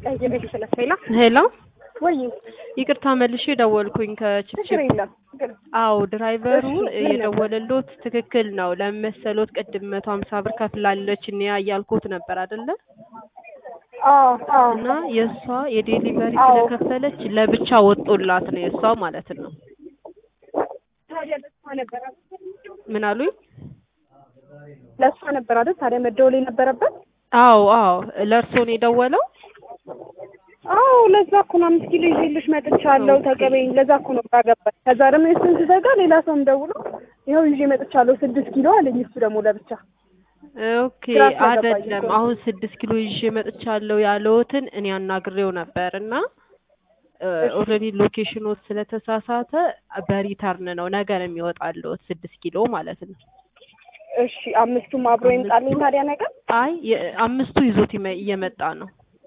ቀይሬ ስለ ሄላ ሄሎ ወይ ይቅርታ መልሼ ደወልኩኝ ችግር ከችፕችፕ የለም ችግር አዎ ድራይቨሩ እሺ፣ ምን ነበር? የደወለሎት ትክክል ነው ለመሰሎት ቅድም መቶ ሀምሳ ብር ከፍላለች እኔ እያልኩት ነበር አይደለ አዎ አዎ እና የእሷ የዴሊቨሪ አዎ። ስለከፈለች ለብቻ ወጦላት ነው የእሷ ማለት ነው ታዲያ ለእሷ ነበር አይደል? ምን አሉኝ ለእሷ ነበር አይደል ታዲያ መደወል የነበረበት አዎ አዎ ለእርሶ ነው የደወለው አዎ ለዛ እኮ ነው አምስት ኪሎ ይዤልሽ መጥቻለሁ ተቀበይኝ ለዛ እኮ ነው ግራ ገባኝ ከዛ ደግሞ የእሱን ስዘጋ ሌላ ሰውም ደውሎ ይኸው ይዤ መጥቻለሁ ስድስት ኪሎ አለኝ እሱ ደግሞ ለብቻ ኦኬ ግራ ስለገባኝ አይደለም እኮ ነው። አሁን ስድስት ኪሎ ይዤ መጥቻለሁ ያለውትን እኔ አናግሬው ነበር እና ኦልሬዲ ሎኬሽኖት ስለተሳሳተ በሪተርን ነው ነገ ነው የሚወጣልዎት ስድስት ኪሎ ማለት ነው እሺ አምስቱም አብሮ ይምጣልኝ ታዲያ ነገር አይ የ- አምስቱ ይዞት ይመ- እየመጣ ነው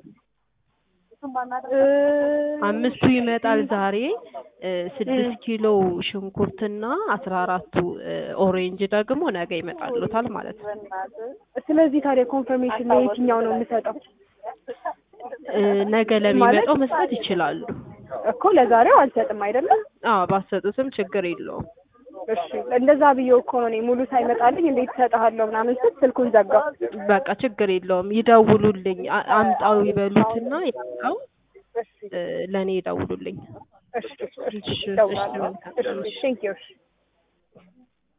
አምስቱ ይመጣል ዛሬ እ ስድስት ኪሎ ሽንኩርትና አስራ አራቱ እ ኦሬንጅ ደግሞ ነገ ይመጣሉታል ማለት ነው ስለዚህ ታዲያ ኮንፈርሜሽን ለየትኛው ነው የምሰጠው እ ነገ ለሚመጣው መስጠት ይችላሉ እኮ ለዛሬው አልሰጥም አይደለም አዎ ባሰጡትም ችግር የለውም እሺ እንደዛ ብዬው እኮ ነው እኔ ሙሉ ሳይመጣልኝ እንዴት እሰጥሃለሁ ምናምን ስል ስልኩን ዘጋው በቃ ችግር የለውም ይደውሉልኝ አ- አምጣው ይበሉትና ያምጣው እ ለእኔ ይደውሉልኝ እሺ እሺ እሺ፣ እደውላለሁ እሺ፣ መልካም። እሺ ቴንክ ዩ እሺ